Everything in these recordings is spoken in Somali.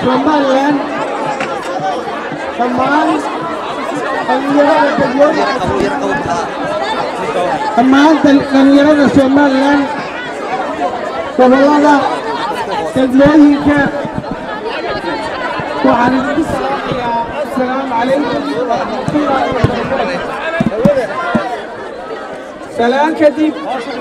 somalilan dhammaan dhallinyarada degmooyinka dhammaan dhallinyarada somalilan gobollada degmooyinka waxaan idinku salaamayaa assalaamu calaykum waraxmatullaahi wabarakaatu salaan kadib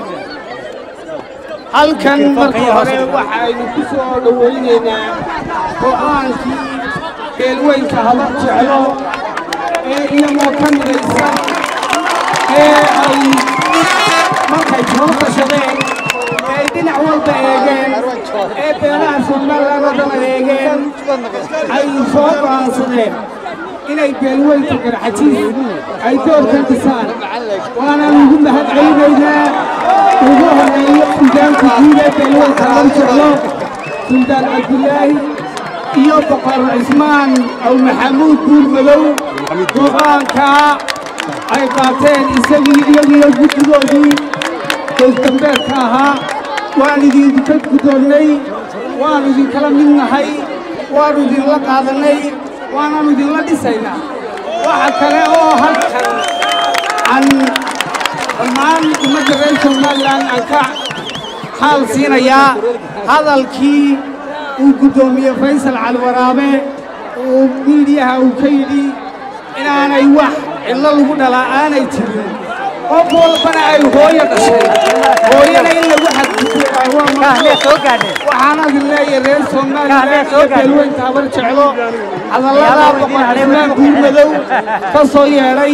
halkan marka hore waxaynu ku soo dhowaynaynaa go'aankii beelweynka haba jeclo ee iyagoo ka midaysan ee ay markay soo qashadeen ee ay dhinac walba eegeen ee beelaha somalilan oo dhan eegeen ay soo go'aansadeen inay beelweynka garxajiis ay doorkan dhisaan waanaan ugu mahad celinaynaa ugu horeeyo suudaanka guud ee beelweynka haba jeclo suldaan cabdilaahi iyo boqor cismaan aw maxamuud buur madow go'aankaa ay qaateen isagii iyagiyo guddigoodii goosdambeedka ahaa waan idinka guddoonnay waannu idinkala mid nahay waannu idinla qaadannay waanaannu idinla dhisaynaa waxa kale oo halkan aan dhammaan ummadda reer somalilan aan ka xaal siinayaa hadalkii uu guddoomiye faysal caliwaraabe uu miidiyaha uu ka yidhi inaanay wax cidlo lagu dhalaa aanay jirin qof walbana ay hooyo dhashay hooyana in lagu xadgudbowaxaan adin leeyahay reer somalilan iyo beelweynta habar jeclo hadalladaa boqor cismaan guur madow ka soo yeedhay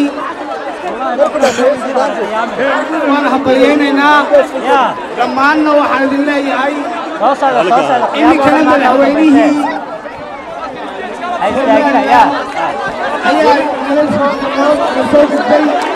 waan habaryaynaynaa dhammaanna waxaan idin leeyahay iminkana madaxweynihii ayaa nala soo gudbay